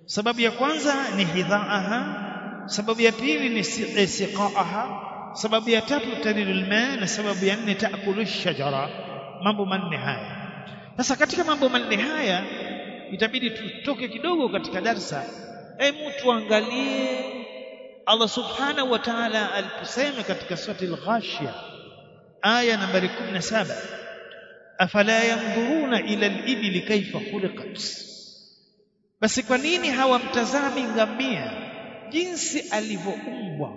sababu ya kwanza ni hidhaaha sababu ya pili ni siqaaha sababu ya tatu talilul ma na sababu ya nne taakulu shajara mambo manne haya sasa katika mambo manne haya itabidi tutoke kidogo katika darsa hebu tuangalie Allah subhanahu wa ta'ala aliposema katika surati al-Ghashiyah aya nambari 17 afala yanzuruna ila al-ibli kaifa khuliqat basi kwa nini hawamtazami ngamia jinsi alivyoumbwa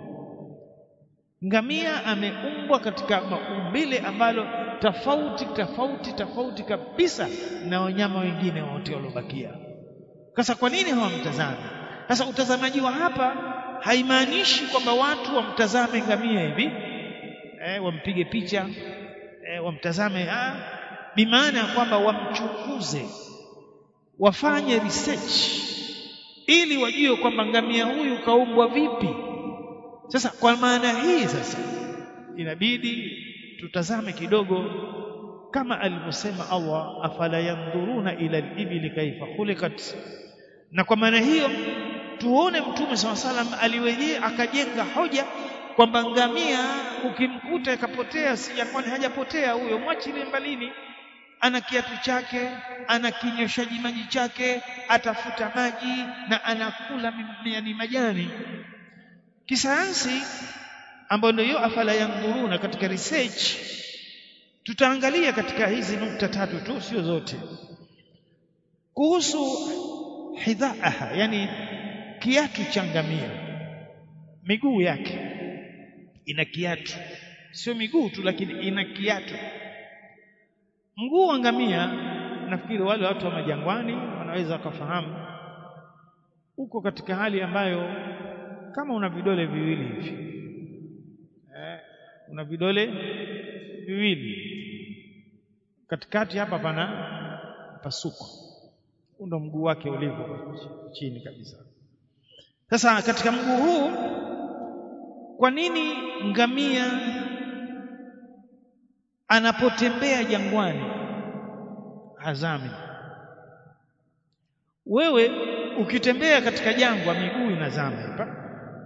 ngamia ameumbwa katika maumbile ambalo tofauti tofauti tofauti kabisa na wanyama wengine wote waliobakia sasa kwa nini hawamtazami sasa utazamaji wa hapa haimaanishi kwamba watu wamtazame ngamia hivi eh, wampige picha eh, wamtazame ah, bimaana ya kwamba wamchunguze wafanye research ili wajue kwamba ngamia huyu kaumbwa vipi sasa kwa maana hii sasa inabidi tutazame kidogo kama alivyosema Allah afala yandhuruna ila al-ibli kaifa khuliqat na kwa maana hiyo tuone mtume saw salam aliwenyewe akajenga hoja kwamba ngamia ukimkuta akapotea si kwani hajapotea huyo mwachile mbalini ana kiatu chake ana kinyoshaji maji chake atafuta maji na anakula yani majani kisayansi ambayo ndio afala yandhuruna katika research tutaangalia katika hizi nukta tatu tu sio zote kuhusu hidhaaha yani kiatu cha ngamia miguu yake ina kiatu sio miguu tu lakini ina kiatu mguu wa ngamia nafikiri wale watu wa majangwani wanaweza wakafahamu uko katika hali ambayo kama una vidole viwili hivi eh, una vidole viwili katikati hapa pana pasuko huu ndo mguu wake ulivyo chini kabisa sasa katika mguu huu kwa nini ngamia anapotembea jangwani hazami wewe ukitembea katika jangwa miguu inazama hapa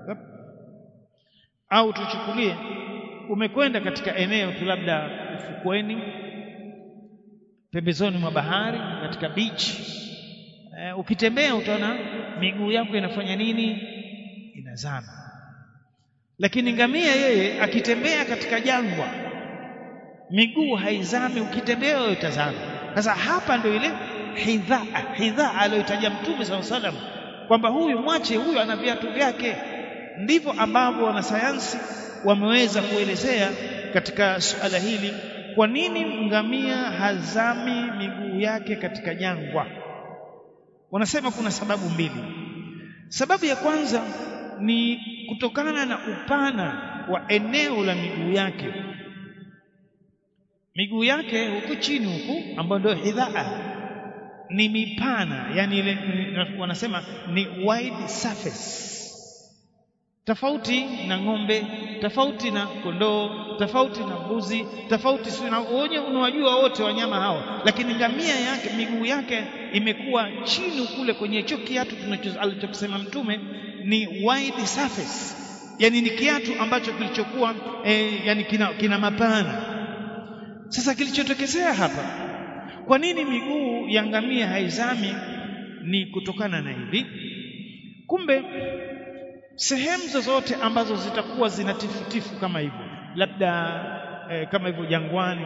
au tuchukulie umekwenda katika eneo tu labda ufukweni pembezoni mwa bahari katika beach e, ukitembea utaona miguu yako inafanya nini inazama lakini ngamia yeye akitembea katika jangwa miguu haizami ukitembea wewe utazama sasa hapa ndio ile hidhaa hidhaa aliyotaja mtume SAW salam kwamba huyu mwache huyu ana viatu vyake ndivyo ambavyo wanasayansi wameweza kuelezea katika suala hili kwa nini ngamia hazami miguu yake katika jangwa wanasema kuna sababu mbili sababu ya kwanza ni kutokana na upana wa eneo la miguu yake miguu yake huku chini huku ambayo ndio hidhaa ni mipana yani ile wanasema ni wide surface tofauti na ng'ombe tofauti na kondoo tofauti na mbuzi tofauti si na wenye unawajua wote wanyama hao lakini ngamia yake miguu yake imekuwa chini kule kwenye hicho kiatu tunachosema mtume ni wide surface yani ni kiatu ambacho kilichokuwa eh, yani kina, kina mapana sasa kilichotokezea hapa kwa nini miguu ya ngamia haizami ni kutokana na hivi kumbe sehemu zozote ambazo zitakuwa zina tifutifu kama hivyo labda eh, kama hivyo jangwani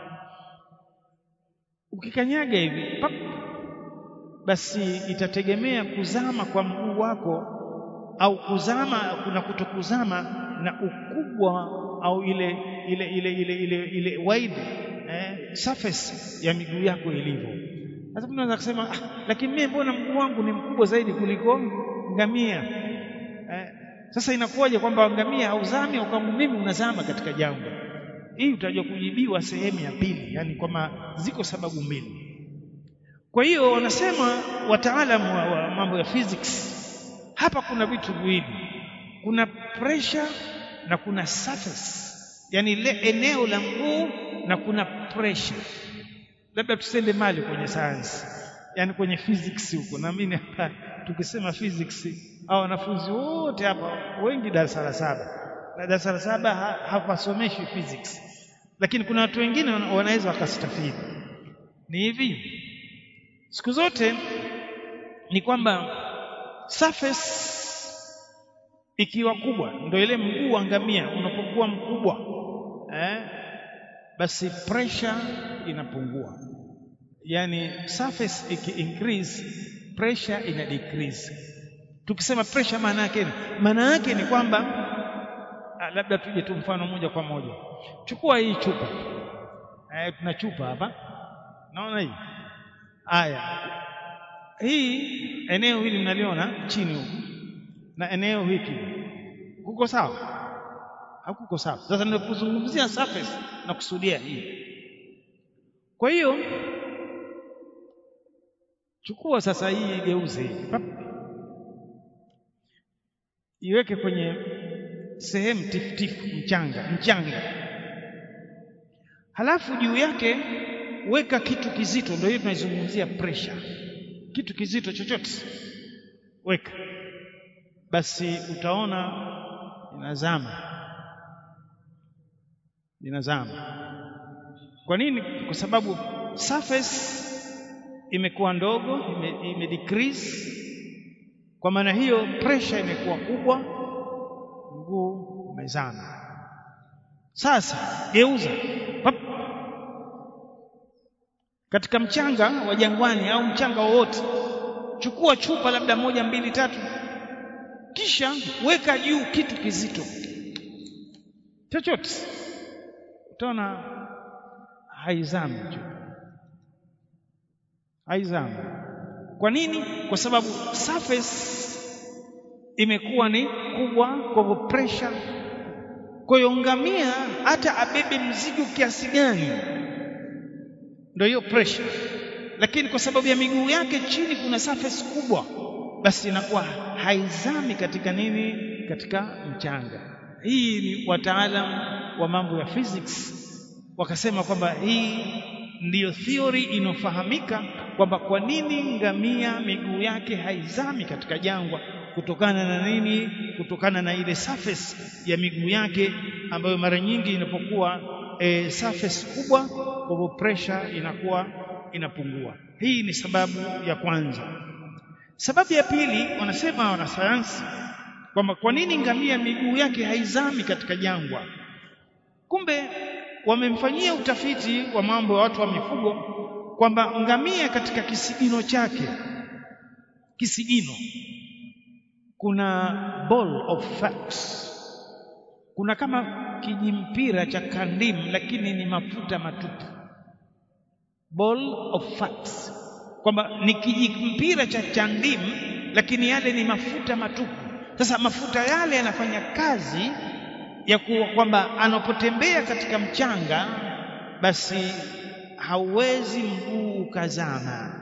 ukikanyaga hivi pap, basi itategemea kuzama kwa mguu wako au kuzama kuna kutokuzama na ukubwa au ile ile ile ile ile, ile wide eh, surface ya miguu yako ilivyo sasa mtu anaweza kusema ah, lakini mimi mbona mguu wangu ni mkubwa zaidi kuliko ngamia eh, sasa inakuwaje kwamba ngamia hauzami au kama mimi unazama katika jangwa hii utajua kujibiwa sehemu ya pili yani kwamba ziko sababu mbili kwa hiyo wanasema wataalamu wa, wa mambo ya physics hapa kuna vitu viwili kuna pressure na kuna surface yani ile eneo la mguu na kuna pressure labda tusende mali kwenye sayansi yani kwenye physics huko naamini hapa tukisema physics au wanafunzi wote hapa wengi darasa la saba na darasa la saba ha, hapasomeshi physics lakini kuna watu wengine wanaweza wakastafidi ni hivi siku zote ni kwamba surface ikiwa kubwa ndio ile mguu wa ngamia unapokuwa mkubwa eh, basi pressure inapungua yani surface iki increase pressure ina decrease tukisema pressure maana yake maana yake ni kwamba labda tuje tu mfano moja kwa moja chukua hii chupa eh, tuna chupa hapa naona hii haya hii eneo hili mnaliona chini huku na eneo hiki kuko sawa hakuko sawa sasa ninapozungumzia surface na kusudia hii kwa hiyo chukua sasa hii geuze hii iweke kwenye sehemu tifutifu mchanga mchanga halafu juu yake weka kitu kizito ndio hiyo tunaizungumzia pressure kitu kizito chochote weka basi utaona inazama inazama kwa nini kwa sababu surface imekuwa ndogo ime, ime decrease kwa maana hiyo pressure imekuwa kubwa mguu umezama sasa geuza Pap. katika mchanga wa jangwani au mchanga wowote chukua chupa labda moja mbili tatu kisha weka juu kitu kizito chochote utaona haizami chupa haizami kwa nini kwa sababu surface imekuwa ni kubwa kwa hivyo pressure kwa hiyo ngamia hata abebe mzigo kiasi gani ndio hiyo pressure lakini kwa sababu ya miguu yake chini kuna surface kubwa basi inakuwa haizami katika nini katika mchanga hii ni wataalam wa mambo ya physics wakasema kwamba hii ndiyo theory inofahamika kwamba kwa nini ngamia miguu yake haizami katika jangwa kutokana na nini kutokana na ile surface ya miguu yake ambayo mara nyingi inapokuwa e, surface kubwa kwa hivyo pressure inakuwa inapungua hii ni sababu ya kwanza sababu ya pili wanasema wanasayansi kwamba kwa nini ngamia miguu yake haizami katika jangwa kumbe wamemfanyia utafiti wa mambo ya watu wa mifugo kwamba ngamia katika kisigino chake kisigino kuna ball of fat kuna kama kijimpira cha kandimu lakini ni mafuta matupu ball of fat kwamba ni kijimpira cha chandimu lakini yale ni mafuta matupu sasa mafuta yale yanafanya kazi ya kuwa kwamba anapotembea katika mchanga basi hauwezi mguu ukazama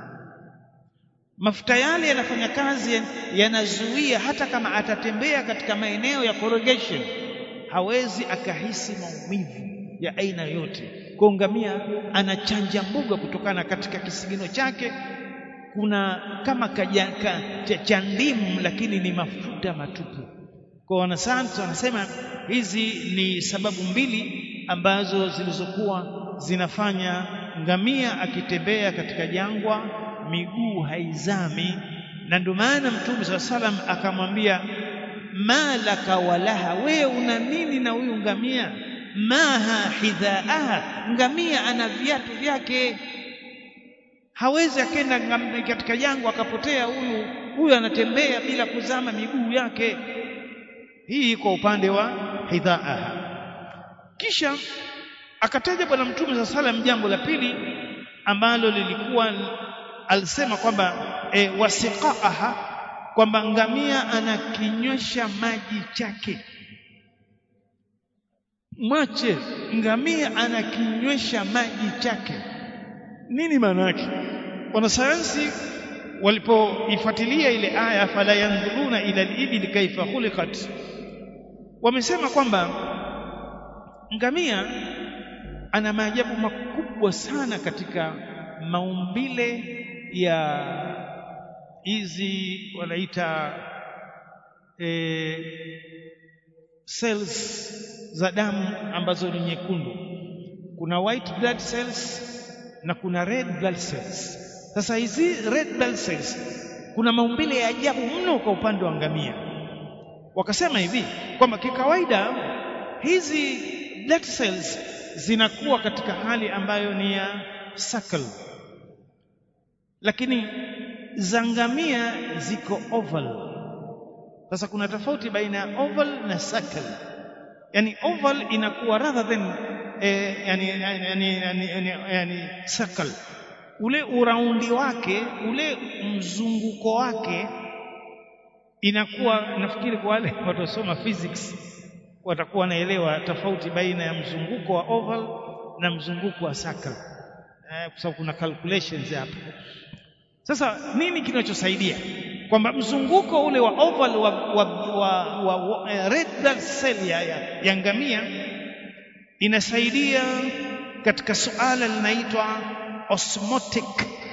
mafuta yale yanafanya kazi yanazuia hata kama atatembea katika maeneo ya corrugation hawezi akahisi maumivu ya aina yote kwa ngamia anachanja mbuga kutokana katika kisigino chake kuna kama kajaka cha ndimu lakini ni mafuta matupu kwa wanasayansi wanasema hizi ni sababu mbili ambazo zilizokuwa zinafanya ngamia akitembea katika jangwa miguu haizami na ndio maana mtume saa salam akamwambia malaka walaha wewe una nini na huyu ngamia maha hidhaaha ngamia ana viatu vyake hawezi akenda katika jangwa akapotea huyu huyu anatembea bila kuzama miguu yake hii kwa upande wa hidhaaha kisha akataja bwana mtume saa salam jambo la pili ambalo lilikuwa alisema kwamba e, wasiqaaha kwamba ngamia anakinywesha maji chake mwache ngamia anakinywesha maji chake nini maana yake wanasayansi walipoifuatilia ile aya fala yanzuruna ila al-ibli kaifa khuliqat wamesema kwamba ngamia ana maajabu makubwa sana katika maumbile ya hizi wanaita e, cells za damu ambazo ni nyekundu kuna white blood cells na kuna red blood cells sasa hizi red blood cells kuna maumbile ya ajabu mno kwa upande wa ngamia wakasema hivi kwamba kikawaida hizi blood cells zinakuwa katika hali ambayo ni ya circle lakini za ngamia ziko oval sasa kuna tofauti baina ya oval na circle yani oval inakuwa rather than eh, yani, yani, yani, yani, yani, yani circle ule uraundi wake ule mzunguko wake inakuwa nafikiri kwa wale watosoma physics watakuwa wanaelewa tofauti baina ya mzunguko wa oval na mzunguko wa circle eh, kwa sababu kuna calculations hapo sasa nini kinachosaidia kwamba mzunguko ule wa oval wa, wa, wa, wa, wa eh, red blood cell ya, ya, ya ngamia inasaidia katika suala linaitwa osmotic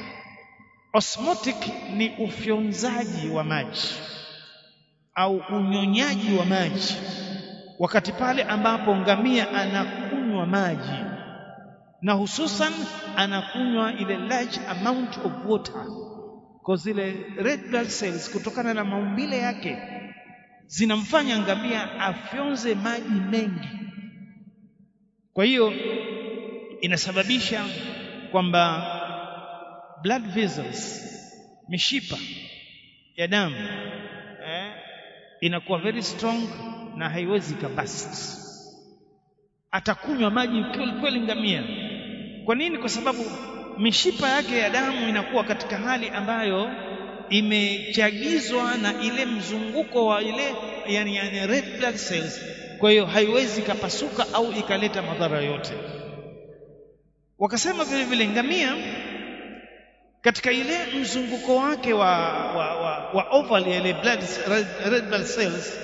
osmotic ni ufyonzaji wa maji au unyonyaji wa maji wakati pale ambapo ngamia anakunywa maji na hususan anakunywa ile large amount of water kwa zile red blood cells kutokana na maumbile yake zinamfanya ngamia afyonze maji mengi kwa hiyo inasababisha kwamba blood vessels mishipa ya damu eh, inakuwa very strong na haiwezi kabast atakunywa maji kweli kweli ngamia kwa nini kwa sababu mishipa yake ya damu inakuwa katika hali ambayo imechagizwa na ile mzunguko wa ile yani, yani red blood cells kwa hiyo haiwezi ikapasuka au ikaleta madhara yote wakasema vile vile ngamia katika ile mzunguko wake wa, wa, wa, wa oval ya ile blood, red, red blood cells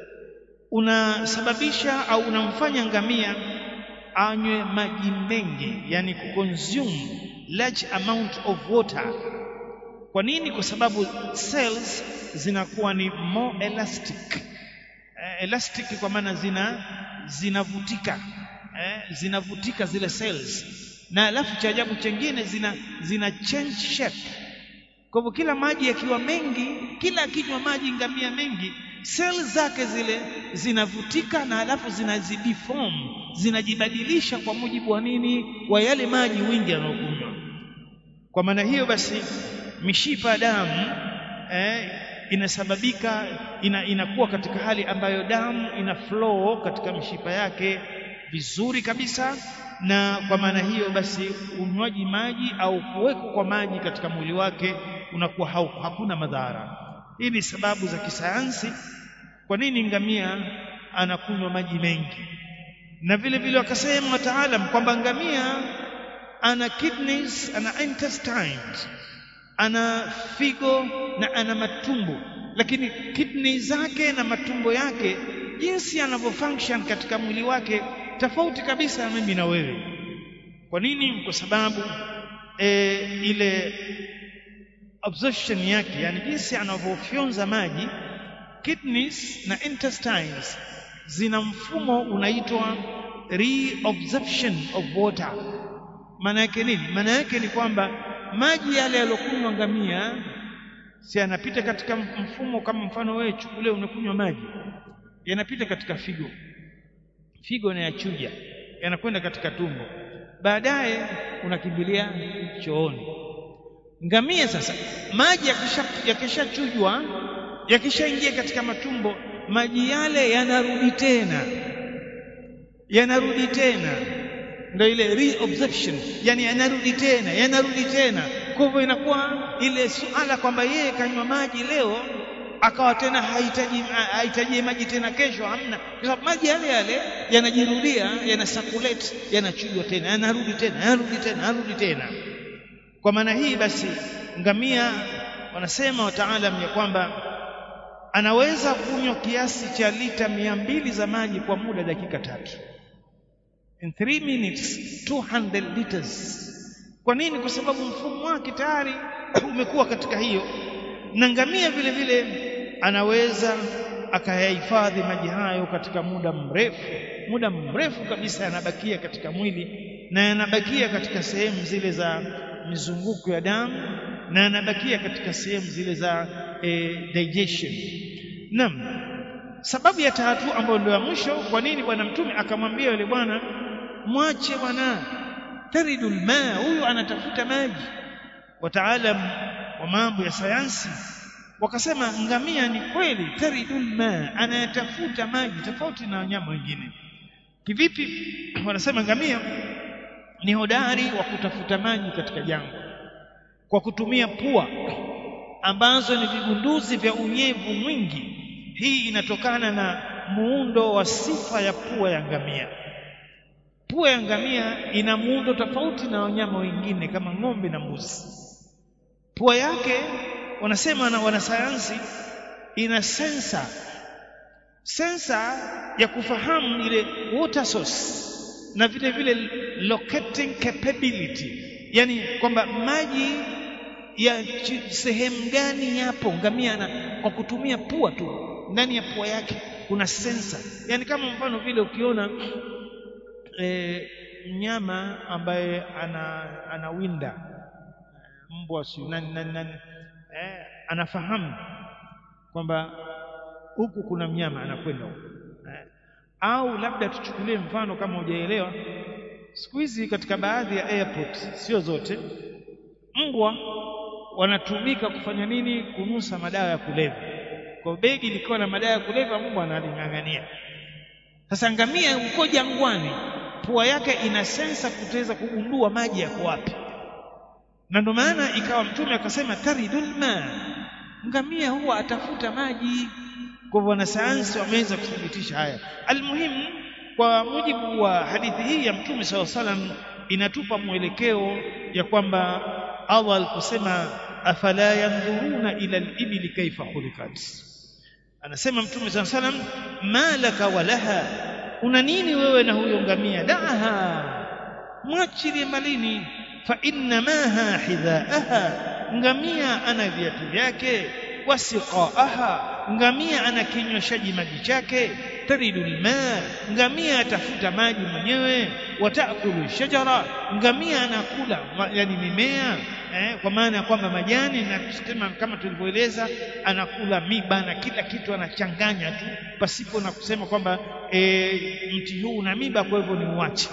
unasababisha au unamfanya ngamia anywe maji mengi yani kuconsume large amount of water kwa nini kwa sababu cells zinakuwa ni more elastic eh, elastic kwa maana zina zinavutika eh, zinavutika zile cells na alafu cha ajabu chengine zina zina change shape kwa hivyo kila maji yakiwa mengi kila akinywa maji ngamia mengi seli zake zile zinavutika na alafu zinazideform zinajibadilisha kwa mujibu wa nini wa yale maji wingi anayokunywa kwa maana hiyo basi mishipa ya damu eh, inasababika ina, inakuwa katika hali ambayo damu ina flow katika mishipa yake vizuri kabisa na kwa maana hiyo basi unywaji maji au kuwekwa kwa maji katika mwili wake unakuwa hakuna madhara hii ni sababu za kisayansi kwa nini ngamia anakunywa maji mengi na vile vile wakasema wataalam kwamba ngamia ana kidneys ana intestines ana figo na ana matumbo lakini kidney zake na matumbo yake jinsi yanavyofunction katika mwili wake tofauti kabisa na mimi na wewe kwa nini kwa sababu e, ile absorption yake yani jinsi anavyofyonza maji kidneys na intestines zina mfumo unaitwa reabsorption of water maana yake nini maana yake ni kwamba maji yale yalokunywa ngamia si yanapita katika mfumo kama mfano wewe chukulie unakunywa maji yanapita katika figo figo inayachuja yanakwenda katika tumbo baadaye unakimbilia chooni ngamia sasa maji yakishachujwa yakishaingia katika matumbo maji yale yanarudi tena yanarudi tena ndio ile reabsorption yani yanarudi tena yanarudi tena kwa hivyo inakuwa ile suala kwamba yeye kanywa maji leo akawa tena hahitaji hahitaji maji tena kesho hamna kwa sababu maji yale yale yanajirudia yana circulate yanachujwa tena yanarudi tena yanarudi tena yanarudi tena kwa maana hii basi ngamia wanasema wataalam ya kwamba anaweza kunywa kiasi cha lita mia mbili za maji kwa muda dakika tatu in 3 minutes 200 liters kwa nini kwa sababu mfumo wake tayari umekuwa katika hiyo na ngamia vile vile anaweza akayahifadhi maji hayo katika muda mrefu muda mrefu kabisa yanabakia katika mwili na yanabakia katika sehemu zile za mizunguko ya damu na yanabakia katika sehemu zile za e, digestion naam sababu ya tatu ambayo ndio ya mwisho kwa nini bwana mtume akamwambia yule bwana mwache bwana taridul ma huyu anatafuta maji wataalam wa mambo ya sayansi wakasema ngamia ni kweli taridul ma anayetafuta maji tofauti na wanyama wengine kivipi wanasema ngamia ni hodari wa kutafuta maji katika jangwa kwa kutumia pua ambazo ni vigunduzi vya unyevu mwingi hii inatokana na muundo wa sifa ya pua ya ngamia pua ya ngamia ina muundo tofauti na wanyama wengine kama ng'ombe na mbuzi pua yake wanasema na wanasayansi ina sensa sensa ya kufahamu ile water source na vile vile locating capability yani kwamba maji ya sehemu gani yapo ngamia na kwa kutumia pua tu ndani ya pua yake kuna sensa yani kama mfano vile ukiona e, mnyama ambaye ana anawinda mbwa si nani nani nani eh, anafahamu kwamba huku kuna mnyama anakwenda huku eh. au labda tuchukulie mfano kama hujaelewa siku hizi katika baadhi ya airport sio zote mbwa wanatumika kufanya nini kunusa madawa ya kulevya kwa begi likiwa na madawa ya kulevya mbwa analing'ang'ania sasa ngamia uko jangwani pua yake ina sensa kutaweza kugundua maji yako wapi na ndio maana ikawa mtume akasema taridul ma ngamia huwa atafuta maji kwa hivyo wanasayansi wameweza kuthibitisha haya almuhimu kwa mujibu wa hadithi hii ya mtume saw salam inatupa mwelekeo ya kwamba Allah aliposema afala yandhuruna ila al-ibli kaifa khuliqat anasema mtume saw salam malaka walaha una nini wewe na huyo ngamia daha mwachilie malini fa inna maha hidhaaha ngamia ana viatu vyake wasiqaaha ngamia ana kinyweshaji maji chake taridul ma ngamia atafuta maji mwenyewe watakulu shajara ngamia anakula yani mimea eh, kwa maana ya kwamba majani na kusema kama tulivyoeleza anakula miba na kila kitu anachanganya tu pasipo na kusema kwamba e, mti huu una miba kwa hivyo ni uache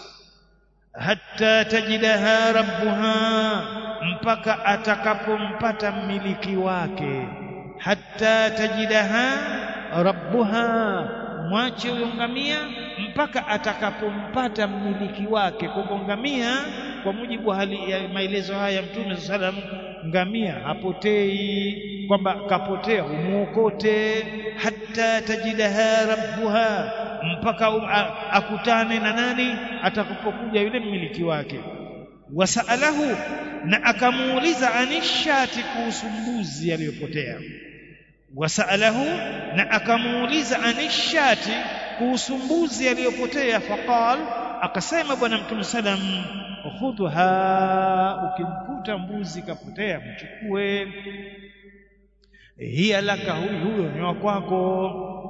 hatta tajidaha rabbuha mpaka atakapompata mmiliki wake hatta tajidaha rabbuha mwache huyo ngamia mpaka atakapompata mmiliki wake kwa ngamia kwa mujibu wa hali ya maelezo haya ya mtume sallam ngamia hapotei kwamba kapotea umuokote hatta tajidaha rabbuha mpaka um, a, akutane na nani atakapokuja yule mmiliki wake wasaalahu na akamuuliza anishati kuhusu mbuzi aliyopotea wasaalahu na akamuuliza anishati kuhusu mbuzi aliyopotea faqal akasema bwana mtume salam khudha ukimkuta mbuzi kapotea mchukue hiya laka huyu huyo ni wa kwako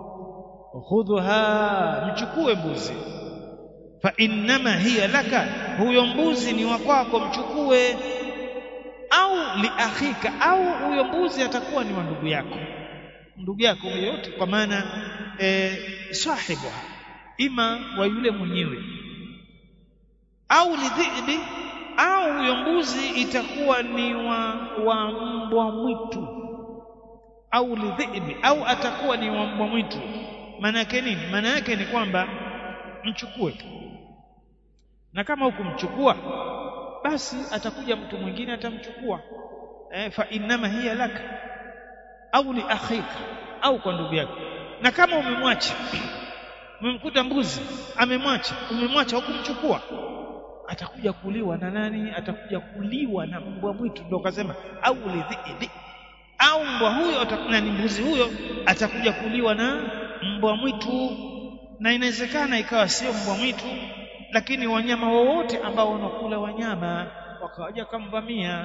khudha mchukue mbuzi fa innama hiya laka huyo mbuzi ni wa kwako mchukue au liakhika au huyo mbuzi atakuwa ni wa ndugu yako ndugu yako yote kwa maana e, sahibu ima wa yule mwenyewe au lidhibi au huyo mbuzi itakuwa ni wa, wa mbwa mwitu au lidhibi au atakuwa ni wa mbwa mwitu maana yake nini maana yake ni kwamba mchukue tu na kama hukumchukua basi atakuja mtu mwingine atamchukua eh, fa innama hiya laka au li akhika au kwa ndugu yako na kama umemwacha umemkuta mbuzi amemwacha umemwacha hukumchukua atakuja kuliwa na nani atakuja kuliwa na mbwa mwitu ndio kasema au lidhibi au mbwa huyo na ni mbuzi huyo atakuja kuliwa na mbwa mwitu na inawezekana ikawa sio mbwa mwitu lakini wanyama wowote ambao wanakula wanyama wakawaja kamvamia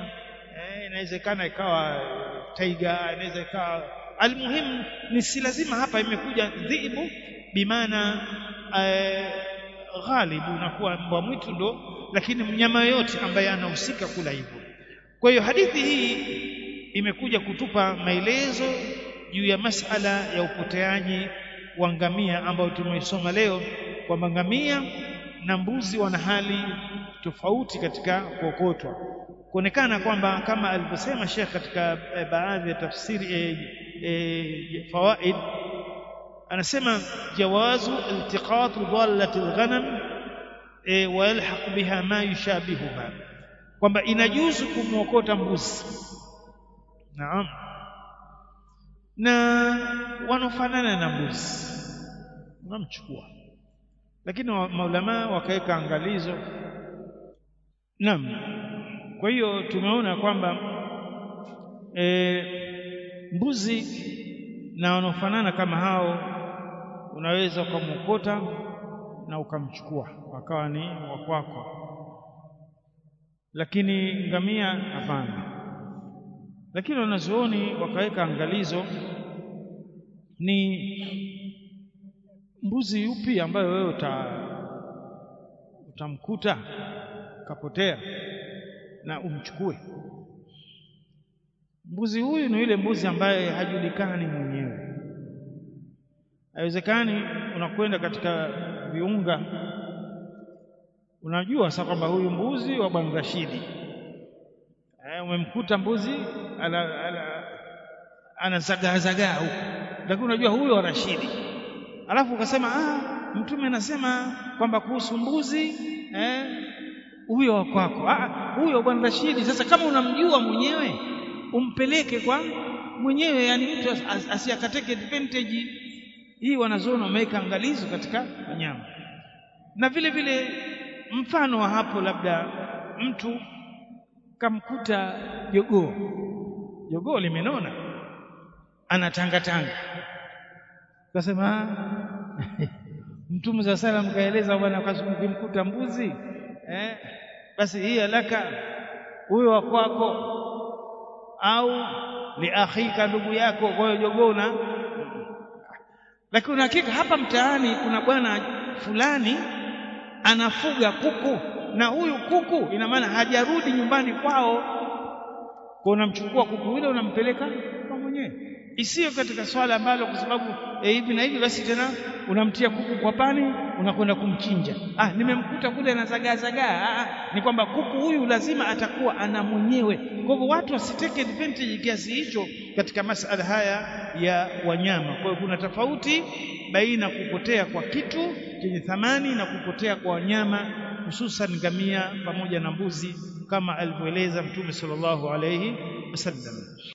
eh, inawezekana ikawa taiga inaweza ikawa almuhimu ni si lazima hapa imekuja dhibu bimaana eh, ghalibu unakuwa mbwa mwitu ndo lakini mnyama yoyote ambaye anahusika kula hivyo kwa hiyo hadithi hii imekuja kutupa maelezo juu ya masala ya upoteaji wa ngamia ambayo tumeisoma leo kwamba ngamia na mbuzi wana hali tofauti katika kuokotwa kuonekana kwamba kama alivyosema Sheikh katika e, baadhi ya tafsiri e, e, fawaid anasema jawazu iltiqat dhallat alghanam e, wa yalhaq biha ma yushabihuha kwamba inajuzu kumwokota mbuzi naam na wanaofanana na mbuzi unamchukua lakini maulama wakaweka angalizo naam kwa hiyo tumeona kwamba e, mbuzi na wanaofanana kama hao unaweza ukamwokota na ukamchukua wakawa ni wa kwako lakini ngamia hapana lakini wanazuoni wakaweka angalizo ni mbuzi yupi ambayo wewe uta utamkuta kapotea na umchukue mbuzi huyu ni yule mbuzi ambaye hajulikani mwenyewe haiwezekani unakwenda katika viunga unajua sasa kwamba huyu mbuzi wa bwana Rashidi eh, umemkuta mbuzi ana ana anazagaa zagaa huko lakini unajua huyo wa Rashidi alafu ukasema ah mtume anasema kwamba kuhusu mbuzi eh huyo wa kwako ah huyo bwana Rashidi sasa kama unamjua mwenyewe umpeleke kwa mwenyewe yani mtu asiyakateke advantage hii wanazoona wameweka angalizo katika wanyama na vile vile mfano wa hapo labda mtu kamkuta jogoo jogoo limenona anatangatanga kasema mtume za salam kaeleza bwana ukimkuta mbuzi eh, basi hii alaka huyo wa kwako au liakhika ndugu yako kwa hiyo jogoo na lakini hakika hapa mtaani kuna bwana fulani anafuga kuku na huyu kuku ina maana hajarudi nyumbani kwao kwa unamchukua kuku yule unampeleka kwa mwenyewe isiyo katika swala ambalo kwa sababu e, hivi na hivi basi tena unamtia kuku kwa pani unakwenda kumchinja ah nimemkuta kule anazagaa zagaa ah, ni kwamba kuku huyu lazima atakuwa ana mwenyewe kwa hivyo watu wasiteke advantage kiasi hicho katika masala haya ya wanyama kwa hiyo kuna tofauti baina kupotea kwa kitu chenye thamani na kupotea kwa wanyama hususan ngamia pamoja na mbuzi kama alivyoeleza mtume sallallahu alayhi wasallam